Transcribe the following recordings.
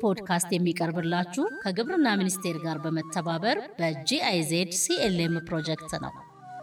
ፖድካስት የሚቀርብላችሁ ከግብርና ሚኒስቴር ጋር በመተባበር በጂአይዜድ ሲኤልኤም ፕሮጀክት ነው።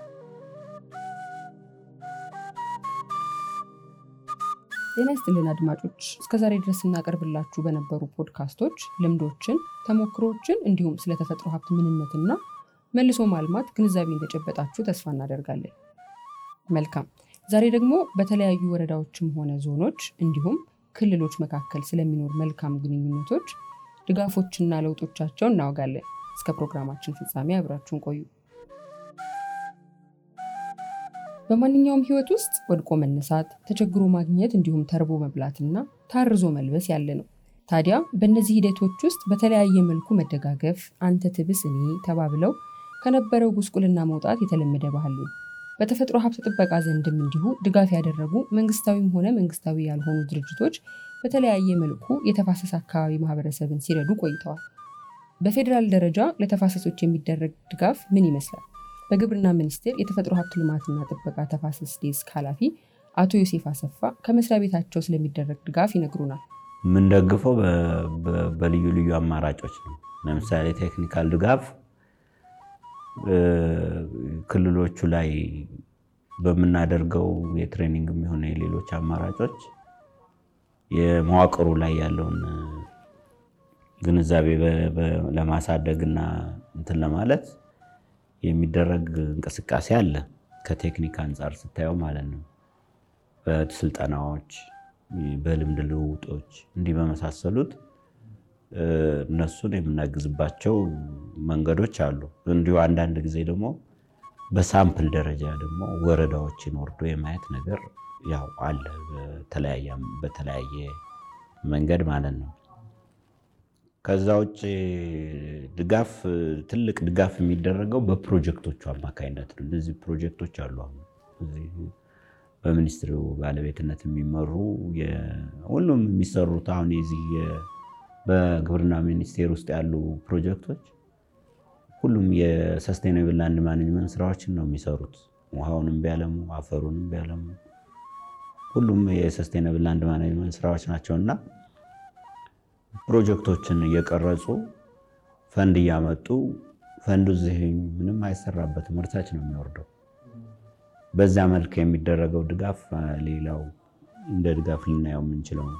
ጤና ይስጥልን አድማጮች፣ እስከዛሬ ድረስ ስናቀርብላችሁ በነበሩ ፖድካስቶች ልምዶችን፣ ተሞክሮችን እንዲሁም ስለ ተፈጥሮ ሀብት ምንነትና መልሶ ማልማት ግንዛቤ እንደጨበጣችሁ ተስፋ እናደርጋለን። መልካም። ዛሬ ደግሞ በተለያዩ ወረዳዎችም ሆነ ዞኖች እንዲሁም ክልሎች መካከል ስለሚኖር መልካም ግንኙነቶች፣ ድጋፎችና ለውጦቻቸው እናወጋለን። እስከ ፕሮግራማችን ፍጻሜ አብራችሁን ቆዩ። በማንኛውም ህይወት ውስጥ ወድቆ መነሳት፣ ተቸግሮ ማግኘት እንዲሁም ተርቦ መብላትና ታርዞ መልበስ ያለ ነው። ታዲያ በእነዚህ ሂደቶች ውስጥ በተለያየ መልኩ መደጋገፍ፣ አንተ ትብስ እኔ ተባብለው ከነበረው ጉስቁልና መውጣት የተለመደ ባህል ነው። በተፈጥሮ ሀብት ጥበቃ ዘንድም እንዲሁ ድጋፍ ያደረጉ መንግስታዊም ሆነ መንግስታዊ ያልሆኑ ድርጅቶች በተለያየ መልኩ የተፋሰስ አካባቢ ማህበረሰብን ሲረዱ ቆይተዋል። በፌዴራል ደረጃ ለተፋሰሶች የሚደረግ ድጋፍ ምን ይመስላል? በግብርና ሚኒስቴር የተፈጥሮ ሀብት ልማትና ጥበቃ ተፋሰስ ዴስክ ኃላፊ አቶ ዮሴፍ አሰፋ ከመስሪያ ቤታቸው ስለሚደረግ ድጋፍ ይነግሩናል። የምንደግፈው በልዩ ልዩ አማራጮች ነው። ለምሳሌ ቴክኒካል ድጋፍ ክልሎቹ ላይ በምናደርገው የትሬኒንግ የሚሆነ የሌሎች አማራጮች የመዋቅሩ ላይ ያለውን ግንዛቤ ለማሳደግ እና እንትን ለማለት የሚደረግ እንቅስቃሴ አለ። ከቴክኒክ አንጻር ስታየው ማለት ነው። በስልጠናዎች፣ በልምድ ልውውጦች እንዲህ በመሳሰሉት እነሱን የምናግዝባቸው መንገዶች አሉ። እንዲሁ አንዳንድ ጊዜ ደግሞ በሳምፕል ደረጃ ደግሞ ወረዳዎችን ወርዶ የማየት ነገር ያው አለ፣ በተለያየ መንገድ ማለት ነው። ከዛ ውጭ ድጋፍ ትልቅ ድጋፍ የሚደረገው በፕሮጀክቶቹ አማካኝነት ነው። እነዚህ ፕሮጀክቶች አሉ አሁን እዚህ በሚኒስትሩ ባለቤትነት የሚመሩ ሁሉም የሚሰሩት አሁን የዚህ በግብርና ሚኒስቴር ውስጥ ያሉ ፕሮጀክቶች ሁሉም የሰስቴናብል ላንድ ማኔጅመንት ስራዎችን ነው የሚሰሩት። ውሃውንም ቢያለሙ አፈሩንም ቢያለሙ ሁሉም የሰስቴናብል ላንድ ማኔጅመንት ስራዎች ናቸው እና ፕሮጀክቶችን እየቀረጹ ፈንድ እያመጡ ፈንዱ እዚህ ምንም አይሰራበትም፣ ወደታች ነው የሚወርደው። በዛ መልክ የሚደረገው ድጋፍ ሌላው እንደ ድጋፍ ልናየው የምንችለው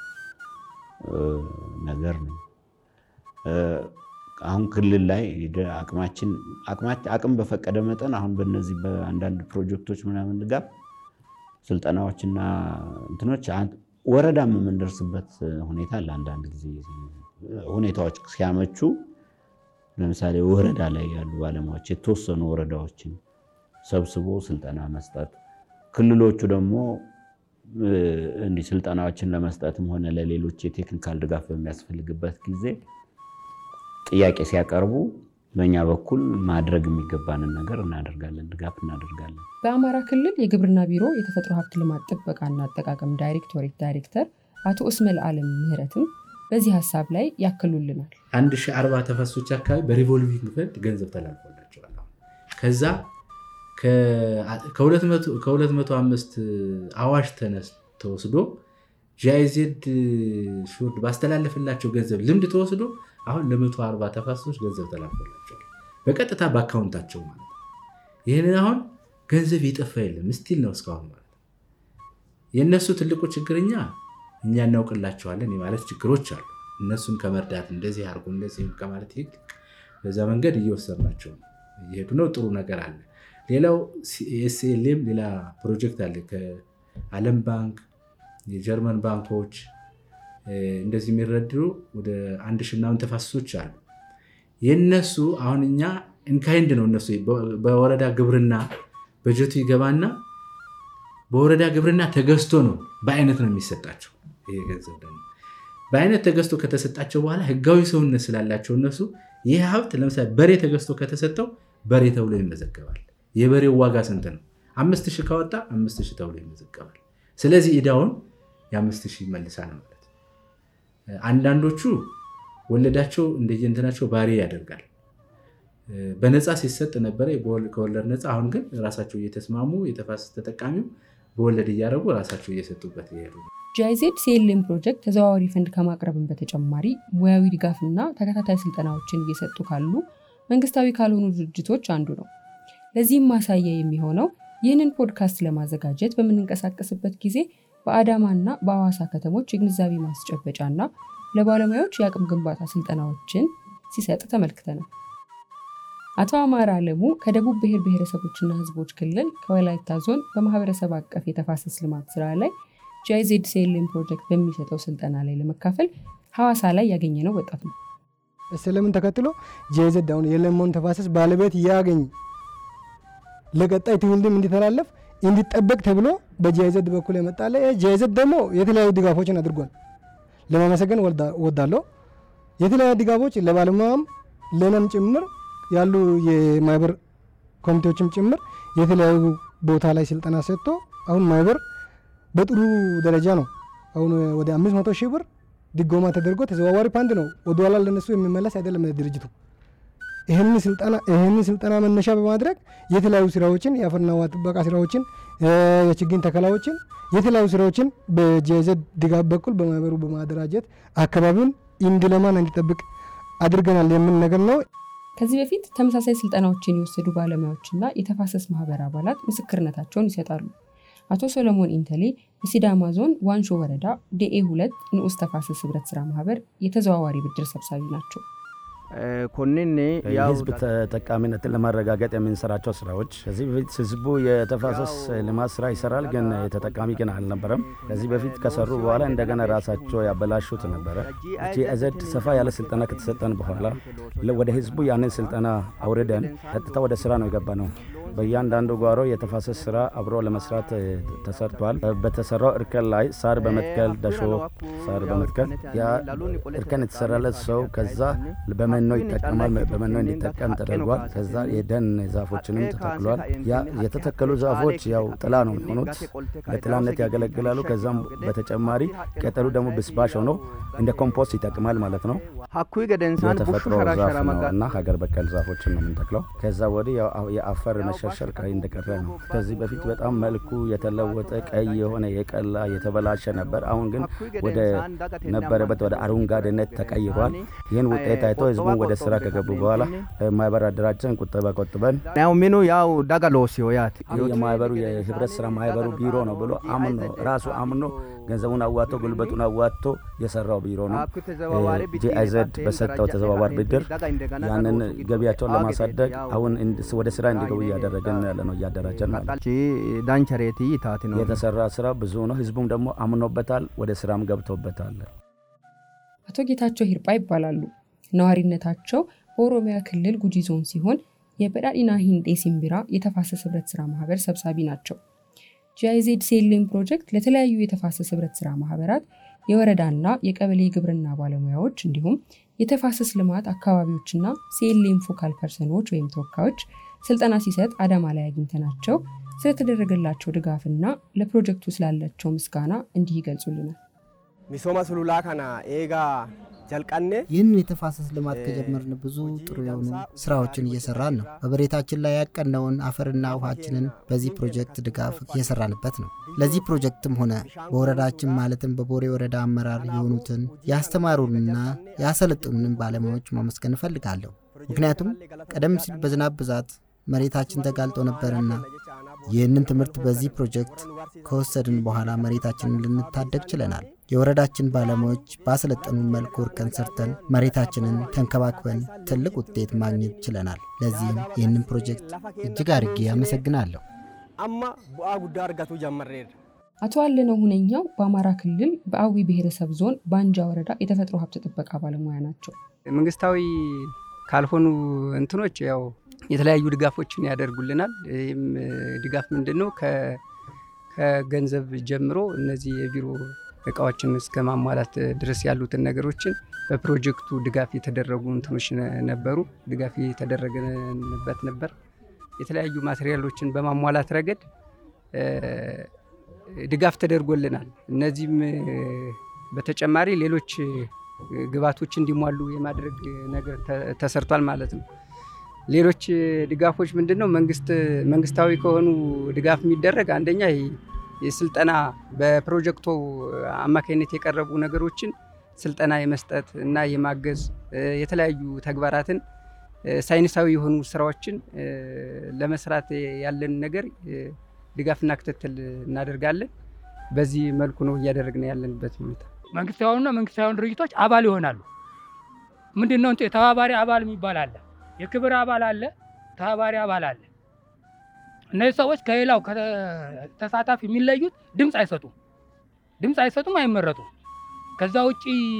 ነገር ነው። አሁን ክልል ላይ አቅማችን አቅም በፈቀደ መጠን አሁን በነዚህ በአንዳንድ ፕሮጀክቶች ምናምን ድጋፍ ስልጠናዎችና እንትኖች ወረዳም የምንደርስበት ሁኔታ አለ። አንዳንድ ጊዜ ሁኔታዎች ሲያመቹ ለምሳሌ ወረዳ ላይ ያሉ ባለሙያዎች የተወሰኑ ወረዳዎችን ሰብስቦ ስልጠና መስጠት፣ ክልሎቹ ደግሞ እንዲህ ስልጠናዎችን ለመስጠትም ሆነ ለሌሎች የቴክኒካል ድጋፍ በሚያስፈልግበት ጊዜ ጥያቄ ሲያቀርቡ በእኛ በኩል ማድረግ የሚገባንን ነገር እናደርጋለን፣ ድጋፍ እናደርጋለን። በአማራ ክልል የግብርና ቢሮ የተፈጥሮ ሀብት ልማት ጥበቃና አጠቃቀም ዳይሬክቶሬት ዳይሬክተር አቶ እስመል አለም ምህረትም በዚህ ሀሳብ ላይ ያክሉልናል። አንድ ሺህ አርባ ተፋሰሶች አካባቢ በሪቮልቪንግ ፈንድ ገንዘብ ተላልፎላቸዋል። ከዛ ከ205 አዋሽ ተነስ ተወስዶ ጂአይዜድ ሹርድ ባስተላለፍላቸው ገንዘብ ልምድ ተወስዶ አሁን ለመቶ አርባ ተፋሰሶች ገንዘብ ተላልፎላቸዋል በቀጥታ በአካውንታቸው ማለት ነው። ይህንን አሁን ገንዘብ የጠፋ የለም ስቲል ነው እስካሁን ማለት ነው። የእነሱ ትልቁ ችግርኛ እኛ እናውቅላቸዋለን የማለት ችግሮች አሉ። እነሱን ከመርዳት እንደዚህ አድርጎ እንደዚህ ከማለት ይልቅ በዛ መንገድ እየወሰድናቸው እየሄዱ ነው። ጥሩ ነገር አለ። ሌላው ኤስኤልኤም ሌላ ፕሮጀክት አለ ከዓለም ባንክ የጀርመን ባንኮች እንደዚህ የሚረድሩ ወደ አንድ ሺህ ምናምን ተፋሰሶች አሉ። የነሱ አሁን እኛ ኢንካይንድ ነው እነሱ በወረዳ ግብርና በጀቱ ይገባና በወረዳ ግብርና ተገዝቶ ነው በአይነት ነው የሚሰጣቸው። ይሄ ገንዘብ ደግሞ በአይነት ተገዝቶ ከተሰጣቸው በኋላ ህጋዊ ሰውነት ስላላቸው እነሱ ይህ ሀብት ለምሳሌ በሬ ተገዝቶ ከተሰጠው በሬ ተብሎ ይመዘገባል። የበሬው ዋጋ ስንት ነው? አምስት ሺህ ካወጣ አምስት ሺህ ተብሎ ይመዘገባል። ስለዚህ ዕዳውን የአምስት ሺህ ይመልሳል ማለት ነው። አንዳንዶቹ ወለዳቸው እንደየእንትናቸው ባሪ ያደርጋል። በነፃ ሲሰጥ ነበረ ከወለድ ነፃ። አሁን ግን ራሳቸው እየተስማሙ የተፋሰስ ተጠቃሚው በወለድ እያደረጉ ራሳቸው እየሰጡበት ይሄዱ። ጂአይዜድ ሲኤልኤም ፕሮጀክት ተዘዋዋሪ ፈንድ ከማቅረብን በተጨማሪ ሙያዊ ድጋፍና ተከታታይ ስልጠናዎችን እየሰጡ ካሉ መንግስታዊ ካልሆኑ ድርጅቶች አንዱ ነው። ለዚህም ማሳያ የሚሆነው ይህንን ፖድካስት ለማዘጋጀት በምንንቀሳቀስበት ጊዜ በአዳማና በአዋሳ ከተሞች የግንዛቤ ማስጨበጫና ለባለሙያዎች የአቅም ግንባታ ስልጠናዎችን ሲሰጥ ተመልክተናል። አቶ አማራ አለሙ ከደቡብ ብሔር ብሔረሰቦችና ህዝቦች ክልል ከወላይታ ዞን በማህበረሰብ አቀፍ የተፋሰስ ልማት ስራ ላይ ጂአይዜድ ሲኤልኤም ፕሮጀክት በሚሰጠው ስልጠና ላይ ለመካፈል ሐዋሳ ላይ ያገኘነው ወጣት ነው። ስለምን ተከትሎ ጂአይዜድ አሁን የለማውን ተፋሰስ ባለቤት ያገኝ ለቀጣይ ትውልድም እንዲተላለፍ እንዲጠበቅ ተብሎ በጂአይዜድ በኩል የመጣለ ጂአይዜድ ደግሞ የተለያዩ ድጋፎችን አድርጓል። ለማመሰገን ወዳለሁ። የተለያዩ ድጋፎች ለባለሙያም ለነም ጭምር ያሉ የማህበር ኮሚቴዎችም ጭምር የተለያዩ ቦታ ላይ ስልጠና ሰጥቶ አሁን ማህበር በጥሩ ደረጃ ነው። አሁን ወደ አምስት መቶ ሺህ ብር ድጎማ ተደርጎ ተዘዋዋሪ ፓንድ ነው። ወደኋላ ለነሱ የሚመለስ አይደለም ድርጅቱ። ይህንን ስልጠና መነሻ በማድረግ የተለያዩ ስራዎችን የአፈርና ውሃ ጥበቃ ስራዎችን፣ የችግኝ ተከላዎችን፣ የተለያዩ ስራዎችን በጂአይዜድ ድጋፍ በኩል በማህበሩ በማደራጀት አካባቢውን እንዲለማና እንዲጠብቅ አድርገናል የምን ነገር ነው። ከዚህ በፊት ተመሳሳይ ስልጠናዎችን የወሰዱ ባለሙያዎችና የተፋሰስ ማህበር አባላት ምስክርነታቸውን ይሰጣሉ። አቶ ሰሎሞን ኢንተሌ በሲዳማ ዞን ዋንሾ ወረዳ ዴኤ ሁለት ንዑስ ተፋሰስ ህብረት ስራ ማህበር የተዘዋዋሪ ብድር ሰብሳቢ ናቸው። ኮንን የህዝብ ተጠቃሚነትን ለማረጋገጥ የምንሰራቸው ስራዎች ከዚህ በፊት ህዝቡ የተፋሰስ ልማት ስራ ይሰራል፣ ግን ተጠቃሚ ግን አልነበረም። ከዚህ በፊት ከሰሩ በኋላ እንደገና ራሳቸው ያበላሹት ነበረ። ጂአይዜድ ሰፋ ያለ ስልጠና ከተሰጠን በኋላ ወደ ህዝቡ ያንን ስልጠና አውርደን ቀጥታ ወደ ስራ ነው የገባ ነው። በእያንዳንዱ ጓሮ የተፋሰስ ስራ አብሮ ለመስራት ተሰርቷል። በተሰራው እርከን ላይ ሳር በመትከል ደሾ ሳር በመትከል ያ እርከን የተሰራለት ሰው ከዛ በመኖ ይጠቀማል። በመኖ እንዲጠቀም ተደርጓል። ከዛ የደን ዛፎችንም ተተክሏል። ያ የተተከሉ ዛፎች ያው ጥላ ነው የሚሆኑት፣ ለጥላነት ያገለግላሉ። ከዛም በተጨማሪ ቅጠሉ ደግሞ ብስባሽ ሆኖ እንደ ኮምፖስት ይጠቅማል ማለት ነው። የተፈጥሮ ዛፍ ነው እና ሀገር በቀል ዛፎችን ነው የምንተክለው። ከዛ ወዲህ የአፈር መሸርሸር ቀይ እንደቀረ ነው። ከዚህ በፊት በጣም መልኩ የተለወጠ ቀይ የሆነ የቀላ የተበላሸ ነበር። አሁን ግን ወደ ነበረበት ወደ አረንጓዴነት ተቀይሯል። ይህን ውጤት አይቶ ህዝቡን ወደ ስራ ከገቡ በኋላ ማህበር አደራጀን፣ ቁጠባ ቆጥበን ያው ሚኑ ያው ዳጋሎሲዮ ያት የማህበሩ የህብረት ስራ ማህበሩ ቢሮ ነው ብሎ አምኖ ራሱ አምኖ ገንዘቡን አዋጥቶ ጉልበቱን አዋጥቶ የሰራው ቢሮ ነው። ጂአይዜድ በሰጠው ተዘዋዋሪ ብድር ያንን ገቢያቸውን ለማሳደግ አሁን ወደ ስራ እንዲገቡ እያደረገን ያለ ነው፣ እያደራጀን ማለት ዳንቸሬቲ ታቲ ነው የተሰራ ስራ ብዙ ነው። ህዝቡም ደግሞ አምኖበታል፣ ወደ ስራም ገብቶበታል። አቶ ጌታቸው ሂርጳ ይባላሉ። ነዋሪነታቸው በኦሮሚያ ክልል ጉጂ ዞን ሲሆን የበዳዲና ሂንጤ ሲምቢራ የተፋሰስ ህብረት ስራ ማህበር ሰብሳቢ ናቸው። ጂአይዜድ ሲኤልኤም ፕሮጀክት ለተለያዩ የተፋሰስ ህብረት ስራ ማህበራት የወረዳና የቀበሌ ግብርና ባለሙያዎች እንዲሁም የተፋሰስ ልማት አካባቢዎችና ሲኤልኤም ፎካል ፐርሰኖች ወይም ተወካዮች ስልጠና ሲሰጥ አዳማ ላይ አግኝተናቸው ስለተደረገላቸው ድጋፍና ለፕሮጀክቱ ስላላቸው ምስጋና እንዲህ ይገልጹልናል። ሚሶማ ሱሉላ ከና ኤጋ ጀልቀኔ ይህንን የተፋሰስ ልማት ከጀመርን ብዙ ጥሩ የሆኑ ስራዎችን እየሰራን ነው። በመሬታችን ላይ ያቀነውን አፈርና ውሃችንን በዚህ ፕሮጀክት ድጋፍ እየሰራንበት ነው። ለዚህ ፕሮጀክትም ሆነ በወረዳችን ማለትም በቦሬ ወረዳ አመራር የሆኑትን ያስተማሩንና ያሰለጥኑንን ባለሙያዎች ማመስገን እፈልጋለሁ። ምክንያቱም ቀደም ሲል በዝናብ ብዛት መሬታችን ተጋልጦ ነበርና ይህንን ትምህርት በዚህ ፕሮጀክት ከወሰድን በኋላ መሬታችንን ልንታደግ ችለናል። የወረዳችን ባለሙያዎች ባሰለጠኑን መልኩ እርከን ሰርተን መሬታችንን ተንከባክበን ትልቅ ውጤት ማግኘት ችለናል። ለዚህም ይህንን ፕሮጀክት እጅግ አድርጌ አመሰግናለሁ። አማ ቡአ ጉዳ እርጋቱ ጀመሬር አቶ አለነው ሁነኛው በአማራ ክልል በአዊ ብሔረሰብ ዞን ባንጃ ወረዳ የተፈጥሮ ሀብት ጥበቃ ባለሙያ ናቸው። መንግስታዊ ካልሆኑ እንትኖች ያው የተለያዩ ድጋፎችን ያደርጉልናል። ይህም ድጋፍ ምንድን ነው? ከገንዘብ ጀምሮ እነዚህ የቢሮ እቃዎችን እስከ ማሟላት ድረስ ያሉትን ነገሮችን በፕሮጀክቱ ድጋፍ የተደረጉ እንትኖች ነበሩ። ድጋፍ የተደረገበት ነበር። የተለያዩ ማቴሪያሎችን በማሟላት ረገድ ድጋፍ ተደርጎልናል። እነዚህም በተጨማሪ ሌሎች ግባቶች እንዲሟሉ የማድረግ ነገር ተሰርቷል ማለት ነው። ሌሎች ድጋፎች ምንድን ነው? መንግስታዊ ከሆኑ ድጋፍ የሚደረግ አንደኛ የስልጠና በፕሮጀክቱ አማካኝነት የቀረቡ ነገሮችን ስልጠና የመስጠት እና የማገዝ የተለያዩ ተግባራትን ሳይንሳዊ የሆኑ ስራዎችን ለመስራት ያለን ነገር ድጋፍና ክትትል እናደርጋለን። በዚህ መልኩ ነው እያደረግን ያለንበት ሁኔታ። መንግስታዊና መንግስታዊ ድርጅቶች አባል ይሆናሉ። ምንድን ነው ተባባሪ አባል የሚባል አለ፣ የክብር አባል አለ፣ ተባባሪ አባል አለ። እነዚህ ሰዎች ከሌላው ተሳታፊ የሚለዩት ድምፅ አይሰጡም፣ ድምፅ አይሰጡም፣ አይመረጡም። ከዛ ውጭ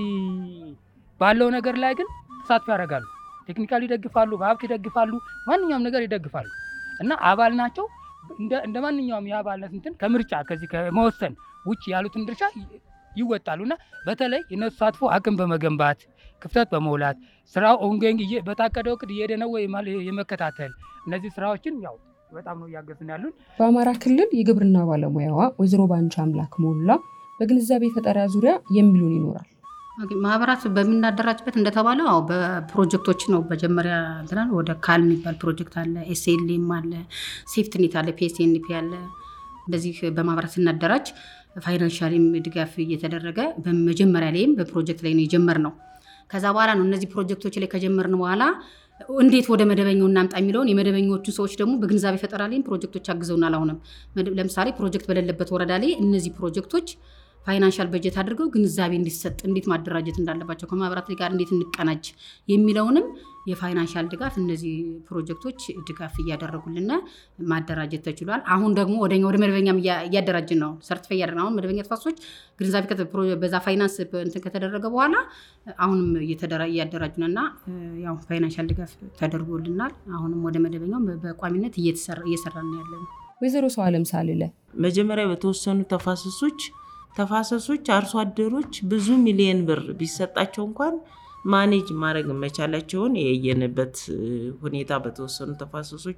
ባለው ነገር ላይ ግን ተሳትፎ ያደርጋሉ። ቴክኒካል ይደግፋሉ፣ በሀብት ይደግፋሉ፣ ማንኛውም ነገር ይደግፋሉ እና አባል ናቸው። እንደ ማንኛውም የአባልነት እንትን ከምርጫ ከዚህ ከመወሰን ውጭ ያሉትን ድርሻ ይወጣሉ እና በተለይ የነሱ ተሳትፎ አቅም በመገንባት ክፍተት በመውላት ስራው ኦንጎይንግ በታቀደው እቅድ እየሄደ ነው ወይ የመከታተል እነዚህ ስራዎችን ያው በጣም ነው እያገዝን ያሉን። በአማራ ክልል የግብርና ባለሙያዋ ወይዘሮ ባንቻ አምላክ ሞላ በግንዛቤ ፈጠራ ዙሪያ የሚሉን ይኖራል። ማህበራት በምናደራጅበት እንደተባለው አዎ በፕሮጀክቶች ነው። መጀመሪያ እንትናል ወደ ካል የሚባል ፕሮጀክት አለ፣ ኤስኤልኤም አለ፣ ሴፍትኔት አለ፣ ፒኤስኤንፒ አለ። እንደዚህ በማህበራት ስናደራጅ ፋይናንሻሊም ድጋፍ እየተደረገ በመጀመሪያ ላይም በፕሮጀክት ላይ ነው የጀመርነው። ከዛ በኋላ ነው እነዚህ ፕሮጀክቶች ላይ ከጀመርን በኋላ እንዴት ወደ መደበኛው እናምጣ የሚለውን የመደበኞቹ ሰዎች ደግሞ በግንዛቤ ፈጠራ ላይም ፕሮጀክቶች አግዘውናል። አሁንም ለምሳሌ ፕሮጀክት በሌለበት ወረዳ ላይ እነዚህ ፕሮጀክቶች ፋይናንሻል በጀት አድርገው ግንዛቤ እንዲሰጥ እንዴት ማደራጀት እንዳለባቸው ከማህበራት ጋር እንዴት እንቀናጅ የሚለውንም የፋይናንሻል ድጋፍ እነዚህ ፕሮጀክቶች ድጋፍ እያደረጉልና ማደራጀት ተችሏል። አሁን ደግሞ ወደ ወደ መደበኛም እያደራጅን ነው። ሰርቲፋይ እያደረግን አሁን መደበኛ ተፋሰሶች ግንዛቤ በዛ ፋይናንስ እንትን ከተደረገ በኋላ አሁንም እያደራጁን እና ያው ፋይናንሻል ድጋፍ ተደርጎልናል። አሁንም ወደ መደበኛው በቋሚነት እየሰራን ነው ያለን። ወይዘሮ ሰው አለም ሳልለ መጀመሪያ በተወሰኑ ተፋሰሶች ተፋሰሶች አርሶ አደሮች ብዙ ሚሊዮን ብር ቢሰጣቸው እንኳን ማኔጅ ማድረግ መቻላቸውን የየንበት ሁኔታ በተወሰኑ ተፋሰሶች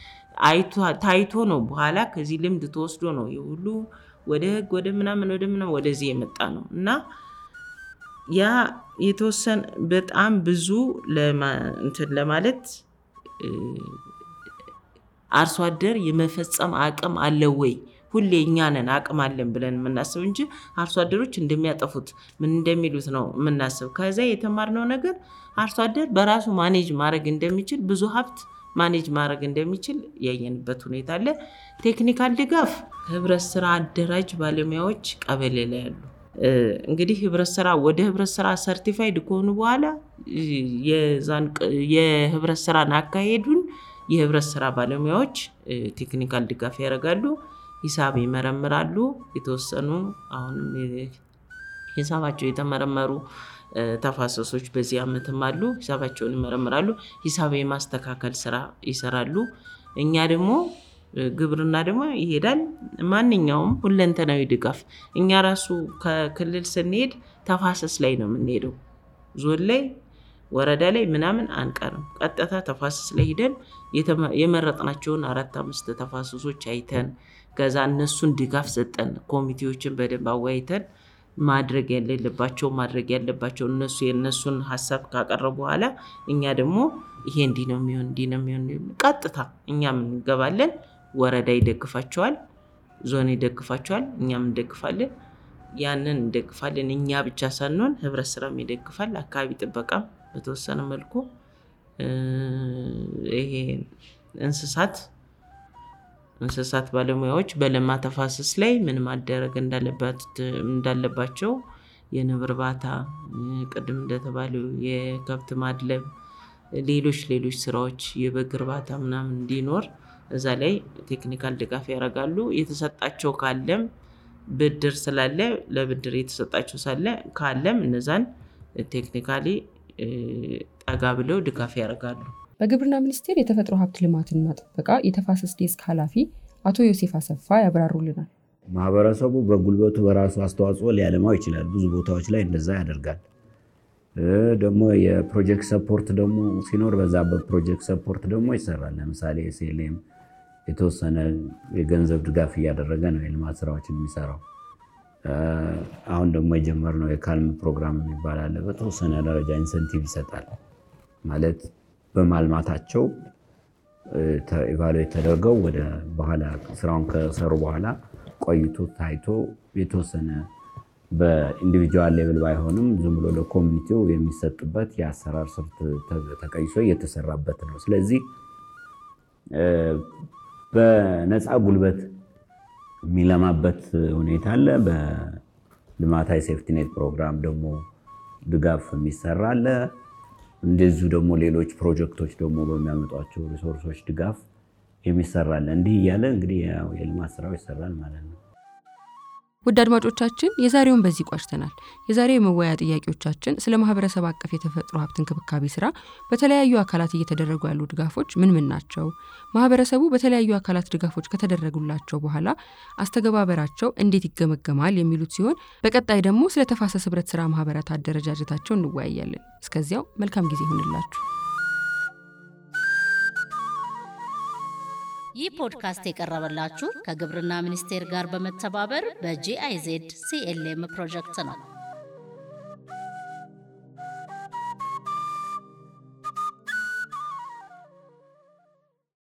ታይቶ ነው። በኋላ ከዚህ ልምድ ተወስዶ ነው የሁሉ ወደ ህግ ወደ ምናምን ወደ ምናምን ወደዚህ የመጣ ነው እና ያ የተወሰነ በጣም ብዙ እንትን ለማለት አርሶ አደር የመፈጸም አቅም አለው ወይ? ሁሌ እኛ ነን አቅም አለን ብለን የምናስብ እንጂ አርሶ አደሮች እንደሚያጠፉት ምን እንደሚሉት ነው የምናስብ። ከዚያ የተማርነው ነገር አርሶ አደር በራሱ ማኔጅ ማድረግ እንደሚችል ብዙ ሀብት ማኔጅ ማድረግ እንደሚችል ያየንበት ሁኔታ አለ። ቴክኒካል ድጋፍ ህብረት ስራ አደራጅ ባለሙያዎች ቀበሌ ላይ ያሉ እንግዲህ ህብረት ስራ ወደ ህብረት ስራ ሰርቲፋይድ ከሆኑ በኋላ የህብረት ስራን አካሄዱን የህብረት ስራ ባለሙያዎች ቴክኒካል ድጋፍ ያደርጋሉ። ሂሳብ ይመረምራሉ። የተወሰኑ አሁንም ሂሳባቸው የተመረመሩ ተፋሰሶች በዚህ ዓመትም አሉ። ሂሳባቸውን ይመረምራሉ። ሂሳብ የማስተካከል ስራ ይሰራሉ። እኛ ደግሞ ግብርና ደግሞ ይሄዳል። ማንኛውም ሁለንተናዊ ድጋፍ እኛ ራሱ ከክልል ስንሄድ ተፋሰስ ላይ ነው የምንሄደው። ዞን ላይ ወረዳ ላይ ምናምን አንቀርም። ቀጥታ ተፋሰስ ላይ ሂደን የመረጥናቸውን አራት አምስት ተፋሰሶች አይተን ከዛ እነሱን ድጋፍ ሰጠን። ኮሚቴዎችን በደንብ አወያይተን ማድረግ የሌለባቸው ማድረግ ያለባቸው እነሱ የእነሱን ሀሳብ ካቀረቡ በኋላ እኛ ደግሞ ይሄ እንዲህ ነው የሚሆን እንዲህ ነው የሚሆን ቀጥታ እኛም እንገባለን። ወረዳ ይደግፋቸዋል፣ ዞን ይደግፋቸዋል፣ እኛም እንደግፋለን። ያንን እንደግፋለን። እኛ ብቻ ሳንሆን ህብረት ስራም ይደግፋል፣ አካባቢ ጥበቃም በተወሰነ መልኩ ይሄ እንስሳት እንስሳት ባለሙያዎች በለማ ተፋሰስ ላይ ምን ማደረግ እንዳለባቸው የንብ እርባታ፣ ቅድም እንደተባለው የከብት ማድለብ፣ ሌሎች ሌሎች ስራዎች የበግ እርባታ ምናምን እንዲኖር እዛ ላይ ቴክኒካል ድጋፍ ያደርጋሉ። የተሰጣቸው ካለም ብድር ስላለ ለብድር የተሰጣቸው ሳለ ካለም እነዛን ቴክኒካሊ ጠጋ ብለው ድጋፍ ያደርጋሉ። በግብርና ሚኒስቴር የተፈጥሮ ሀብት ልማትና ጥበቃ የተፋሰስ ዴስክ ኃላፊ አቶ ዮሴፍ አሰፋ ያብራሩልናል። ማህበረሰቡ በጉልበቱ በራሱ አስተዋጽኦ ሊያለማው ይችላል። ብዙ ቦታዎች ላይ እንደዛ ያደርጋል። ደግሞ የፕሮጀክት ሰፖርት ደግሞ ሲኖር በዛ በፕሮጀክት ሰፖርት ደግሞ ይሰራል። ለምሳሌ ኤስኤልኤም የተወሰነ የገንዘብ ድጋፍ እያደረገ ነው የልማት ስራዎችን የሚሰራው። አሁን ደግሞ የጀመርነው የካልም ፕሮግራም የሚባል አለ። በተወሰነ ደረጃ ኢንሰንቲቭ ይሰጣል ማለት በማልማታቸው ኢቫሉዌት ተደርገው ወደ በኋላ ስራውን ከሰሩ በኋላ ቆይቶ ታይቶ የተወሰነ በኢንዲቪጁዋል ሌቭል ባይሆንም ዝም ብሎ ለኮሚኒቲው የሚሰጥበት የአሰራር ስልት ተቀይሶ እየተሰራበት ነው። ስለዚህ በነፃ ጉልበት የሚለማበት ሁኔታ አለ። በልማታዊ ሴፍቲኔት ፕሮግራም ደግሞ ድጋፍ የሚሰራ አለ። እንደዚሁ ደግሞ ሌሎች ፕሮጀክቶች ደግሞ በሚያመጧቸው ሪሶርሶች ድጋፍ የሚሰራለ እንዲህ እያለ እንግዲህ የልማት ስራው ይሰራል ማለት ነው። ውድ አድማጮቻችን የዛሬውን በዚህ ቋጭተናል። የዛሬው የመወያያ ጥያቄዎቻችን ስለ ማህበረሰብ አቀፍ የተፈጥሮ ሀብት እንክብካቤ ስራ በተለያዩ አካላት እየተደረጉ ያሉ ድጋፎች ምን ምን ናቸው? ማህበረሰቡ በተለያዩ አካላት ድጋፎች ከተደረጉላቸው በኋላ አስተገባበራቸው እንዴት ይገመገማል? የሚሉት ሲሆን በቀጣይ ደግሞ ስለ ተፋሰስ ህብረት ስራ ማህበራት አደረጃጀታቸው እንወያያለን። እስከዚያው መልካም ጊዜ ይሆንላችሁ። ይህ ፖድካስት የቀረበላችሁ ከግብርና ሚኒስቴር ጋር በመተባበር በጂአይዜድ ሲኤልኤም ፕሮጀክት ነው።